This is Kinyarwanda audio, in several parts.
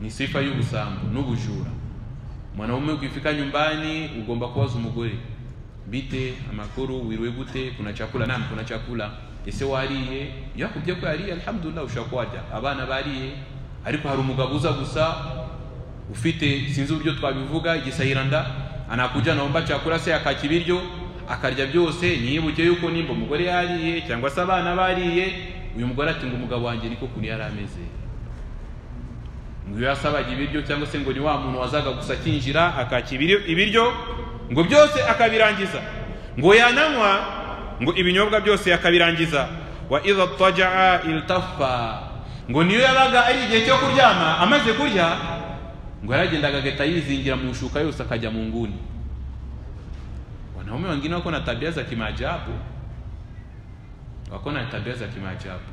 ni sifa y'ubusambo n'ubujura mwanaume ukifika nyumbani ugomba kubaza umugore bite amakuru wiriwe gute kuna chakula nam kuna chakula ese wariye yakubye ko yariye alhamdulillah ushobora warya abana bariye ariko hari umugabo uza gusa ufite sinzi uburyo twabivuga igisahiranda anakuja anaomba chakula se akaka ibiryo akarya byose nyibuke yuko nimba umugore yariye cyangwa se abana bariye uyu mugore ati ngo umugabo wanjye niko kuntu yari ameze ngo iyo yasabaga ibiryo cyangwa se ngo ni wa muntu wazaga gusa akinjira akaka ibiryo ibiryo ngo byose akabirangiza ngo yananywa ngo ibinyobwa byose yakabirangiza wa idha tajaa iltafa ngo niyo yabaga ari igihe cyo kuryama amaze kurya ngo yaragendaga agahita yizingira mu shuka yose akajya mu nguni wanaume wengine wako na tabia za kimaajabu wako na tabia za kimaajabu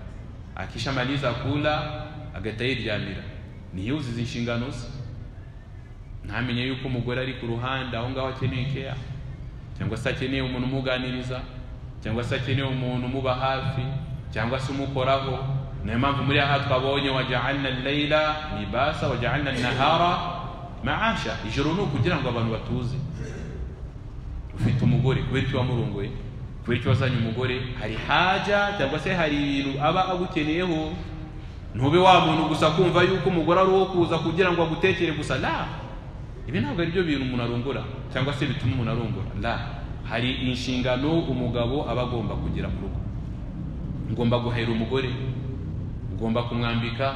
akishamaliza kula agahita yiryamira ntiyuzuze inshingano ze ntamenye yuko umugore ari ku ruhande aho ngaho akeneye keya cyangwa se akeneye umuntu umuganiriza cyangwa se akeneye umuntu umuba hafi cyangwa se umukoraho niyo mpamvu muri aha twabonye wajaalna layla libasa wajaalna nahara maasha ijoro ni ukugira ngo abantu batuze ufite umugore kubera icyo wamurongoye kubera icyo wazanye umugore hari haja cyangwa se hari ibintu aba agukeneyeho ntube wa muntu gusa kumva yuko umugore ari uwo kuza kugira ngo agutekere gusa la ibi ntabwo ari byo bintu umuntu arongora cyangwa se bituma umuntu arongora la hari inshingano umugabo aba agomba kugira mu rugo ugomba guhera umugore ugomba kumwambika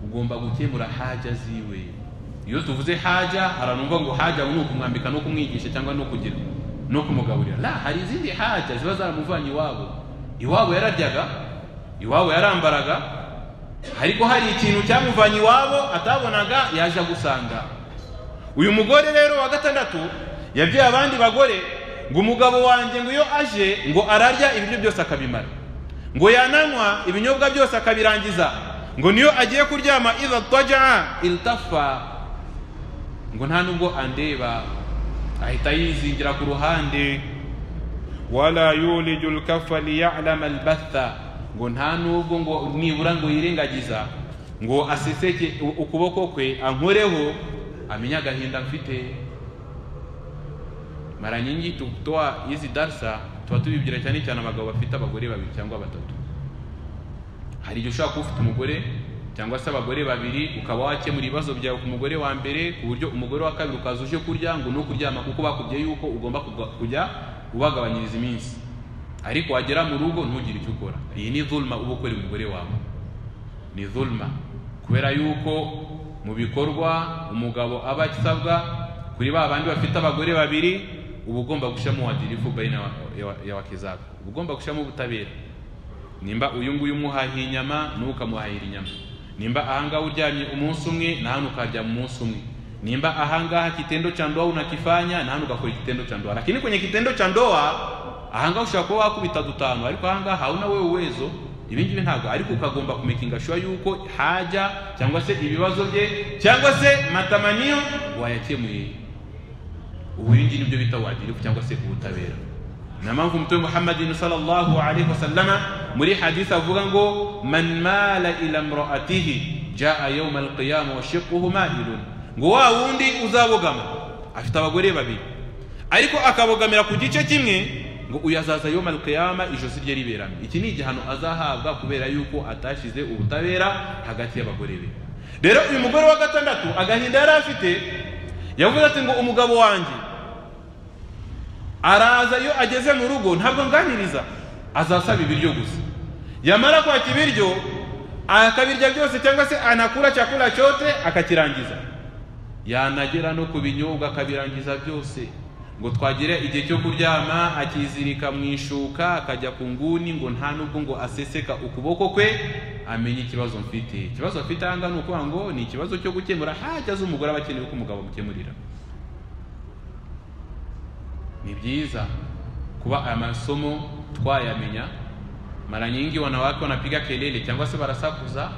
ugomba gukemura haja ziwe iyo tuvuze haja haranumva ngo haja ni ukumwambika no kumwigisha cyangwa no kugira no kumugaburira la hari izindi haja ziba zaramuvanye iwabo iwabo yararyaga iwabo yarambaraga ariko hari ikintu cyamuvanye iwabo atabonaga yaje agusanga uyu mugore rero wa gatandatu yabyaye abandi bagore ngo umugabo wanjye ngo iyo aje ngo ararya ibiryo byose akabimara ngo yananywa ibinyobwa byose akabirangiza ngo niyo agiye kuryama idha tajaa iltafa ngo nta nubwo andeba ahita yizingira ku ruhande wala yuliju lkafa liyalama albatha ngo nta nubwo ngo nibura ngo yirengagiza ngo aseseke ukuboko kwe ankoreho amenye agahinda mfite mara nyingi tutoa hizi darsa tuba tubibwira cyane cyane abagabo bafite abagore babiri cyangwa batatu hari igihe ushobora kuba ufite umugore cyangwa se abagore babiri ukaba wakemura ibibazo byawe ku mugore wa mbere ku buryo umugore wa kabiri ukaza uje kurya ngo ni ukuryama kuko bakubwiye yuko ugomba kujya ubagabanyiriza iminsi ariko wagera mu rugo ntugire icyo ukora iyi ni zulma uba ukorera umugore wawe ni zulma kubera yuko mu bikorwa umugabo aba asabwa kuri ba bandi bafite abagore babiri uba ugomba gushyiramo wadirifu bayina ya wake zabo uba ugomba gushyiramo ubutabera nimba uyu nguyu umuhahiye inyama n'uwo ukamuhahira inyama nimba ahangaha uryamye umunsi umwe na hano ukaryama umunsi umwe nimba ahangaha kitendo cha ndoa unakifanya na hano ugakora kitendo cha ndoa lakini kwenye kitendo cha ndoa ahangaha ushobora kuba wakubita dutanu ariko ahangaha hauna wewe uwezo ibi ngibi ntabwo ariko ukagomba kumekinga shuwa yuko haja cyangwa se ibibazo bye cyangwa se matamaniyo wayakemuye ubu ibingibi nibyo bita wadirifu cyangwa se ubutabera niyo mpamvu umutume muhammadin sallallahu alaihi wasallama muri hadisi avuga ngo man mala ila mraatihi jaa yauma alqiyama wa shiquhu mailun ngo wa wundi uzabogama afite abagore babiri ariko akabogamira ku gice kimwe ngo uyu azaza yoma alqiyama ijosi rye riberame iki ni igihano azahabwa kubera yuko atashyize ubutabera hagati y'abagore be rero uyu mugore wa gatandatu agahinda yari afite yavuze ati ngo umugabo wanjye araza iyo ageze mu rugo ntabwo nganiriza azasaba ibiryo gusa yamara kwaka ibiryo akabirya byose cyangwa se anakura chakula chote akakirangiza yanagera no ku binyobwa akabirangiza byose ngo twagire igihe cyo kuryama akizirika mu ishuka akajya ku nguni ngo nta nubwo ngo aseseka ukuboko kwe amenye ikibazo mfite ikibazo afite ahangaha ni ukuvuga ngo ni ikibazo cyo gukemura hajya azi umugore aba akeneye ko umugabo amukemurira ni byiza kuba aya masomo twayamenya mara nyingi wanawake wanapiga kelele cyangwa se barasakuza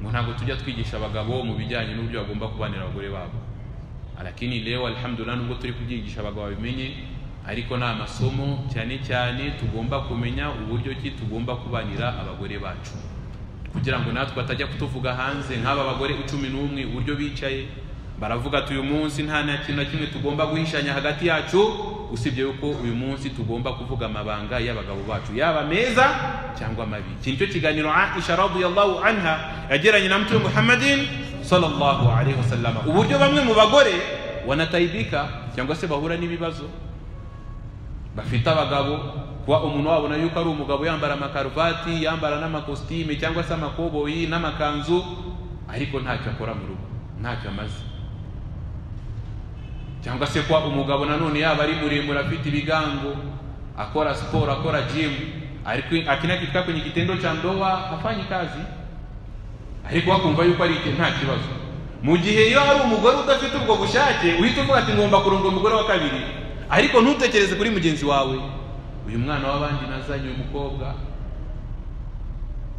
ngo ntabwo tujya twigisha abagabo mu bijyanye n'uburyo bagomba kubanira abagore babo lakini leo alhamdulillah nubwo turi kubyigisha abagabo babimenye ariko ni amasomo cyane cyane tugomba kumenya uburyo ki tugomba kubanira abagore bacu kugira ngo natwe batajya kutuvuga hanze nk'aba bagore cumi n'umwe uburyo bicaye baravuga ati uyu munsi nta na kintu na kimwe tugomba guhishanya hagati yacu usibye yuko uyu munsi tugomba kuvuga amabanga y'abagabo bacu yaba meza cyangwa mabi iki nicyo kiganiro aisha radiyallahu anha yagiranye na mtume muhammadin sallallahu alaihi wasallam uburyo bamwe mu bagore wanataibika cyangwa se bahura n'ibibazo bafite abagabo kuba umuntu wabona yuko ari umugabo yambara amakaruvati yambara n'amakositime cyangwa se amakoboyi n'amakanzu ariko ntacyo akora mu rugo ntacyo amaze cyangwa se kuba umugabo nanone yaba ari muremure afite ibigango akora siporo akora jimu ariko akinakifika kwenye kitendo cha ndoa hafanyi kazi ariko wakumva yuko ari iki- nta kibazo mu gihe iyo hari umugore udafite ubwo bushake uhita uvuga ati ngomba kurunga umugore wa kabiri ariko ntutekereze kuri mugenzi wawe uyu mwana w'abandi nazanye uyu mukobwa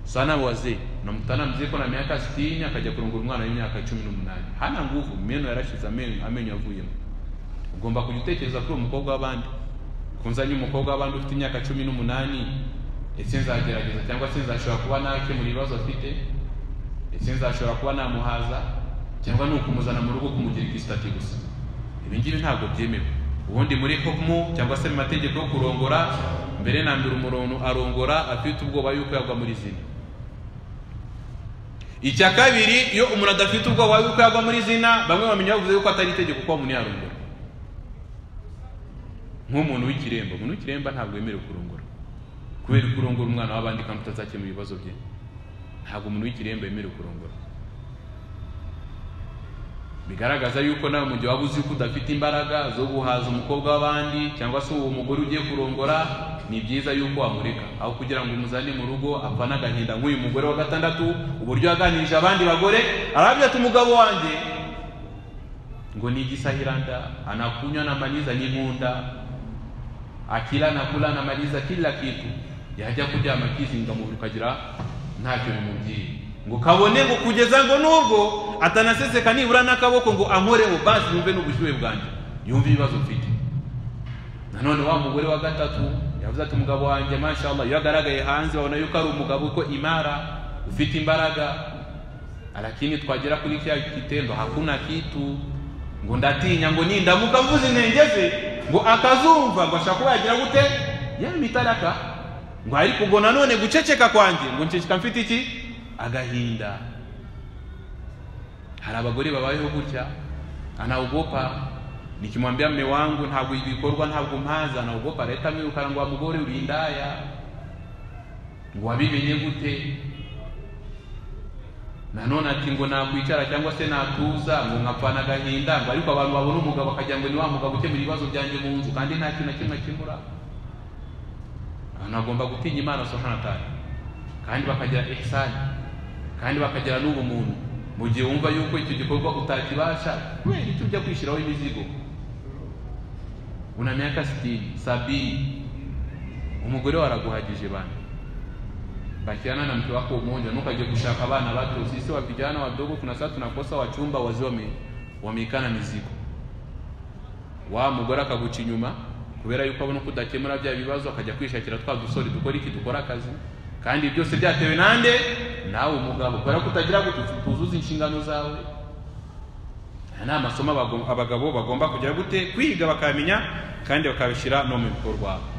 sana wazee na mtana mzee yuko na miaka 60 akaja kurongora umwana w'imyaka 18 hana nguvu meno yarashize amenyo amenyo yavuyemo ugomba kujya utekereza kuri uwo mukobwa w'abandi kunzanye umukobwa w'abandi ufite imyaka 18 ese nzagerageza cyangwa se nzashobora kuba nakemura ibibazo afite ese nzashobora kuba namuhaza cyangwa ni ukumuzana mu rugo kumugira igisitati gusa ibi ngibi ntabwo byemewe ubundi muri hukumu cyangwa se mu mategeko yo kurongora mbere na mbere umuntu arongora afite ubwoba yuko yagwa muri zina icya kabiri iyo umuntu adafite ubwoba yuko yagwa muri zina bamwe bamenya bavuze yuko atari itegeko kuba umuntu yarongora nk'umuntu w'ikiremba umuntu w'ikiremba ntabwo yemerewe kurongora kubera ko urongora umwana w'abandi kandi utazakemura ibibazo bye ntabwo umuntu w'ikiremba yemerewe kurongora bigaragaza yuko nawe mu gihe waba uzi yuko udafite imbaraga zo guhaza umukobwa w'abandi cyangwa se uwo mugore ugiye kurongora ni byiza yuko wamureka aho kugira ngo umuzane mu rugo apfa n'agahinda nk'uyu mugore wa gatandatu uburyo yaganirije abandi bagore arabya ati umugabo wanjye ngo ni igisahiranda anakunywa anamaliza n'inkunda akila anakula anamaliza kila kitu yajya kuryama akizinga mu buriri ukagira ntacyo bimubwiye ngo kabone ngo kugeza ngo nubwo atanaseseka nibura n'akaboko ngo ankoreho basi yumve n'ubushyuhe bwanjye yumve ibibazo mfite nanone wa mugore wa gatatu yavuze ati umugabo wanjye mashallah iyo agaragaye hanze babona yuko ari umugabo uko imara ufite imbaraga lakini twagera kuri kya kitendo hakuna kitu ngo ndatinya ngo nindamuka mvuze intenge ze ngo akazumva ngo ashaka kuba yagira gute yampa itaraka ngo ariko ngo nanone guceceka kwanjye ngo nceceka mfite iki agahinda hari abagore babayeho gutya anaogopa nikimwambia mme wangu ntabwo ibikorwa ntabwo mpaza anaogopa leta mwirukana ngo wa mugore uri indaya ngo wabimenye gute nanone ati ngo nakwicara cyangwa se natuza ngo nkapfana agahinda ngo ariko abantu babona umugabo akagira ngo ni wa mugabo ukemura ibibazo byanjye mu nzu kandi nta kintu na kimwe akemura abantu bagomba gutinya imana subhanahu wa ta'ala kandi bakagira ihsani kandi bakagira n'ubumuntu mu gihe wumva yuko icyo gikorwa utakibasha kubera icyo ujya kwishyiraho imizigo una miaka sitini sabini umugore we araguhagije bana bakiana na mke wako mmoja nukaje kushaka bana watu sisi wa vijana wadogo kuna saa tunakosa wachumba wazee wame, wameikana mizigo wa mugore akaguca inyuma kubera yuko abona ko udakemura bya bibazo akajya kwishakira twa dusore dukora iki dukora akazi kandi byose byatewe nande nawe umugabo kubera ko utagira gute tuzuza inshingano zawe aya ni amasomo abago- abagabo bagomba kujya gute kwiga bakamenya kandi bakabishyira no mu bikorwa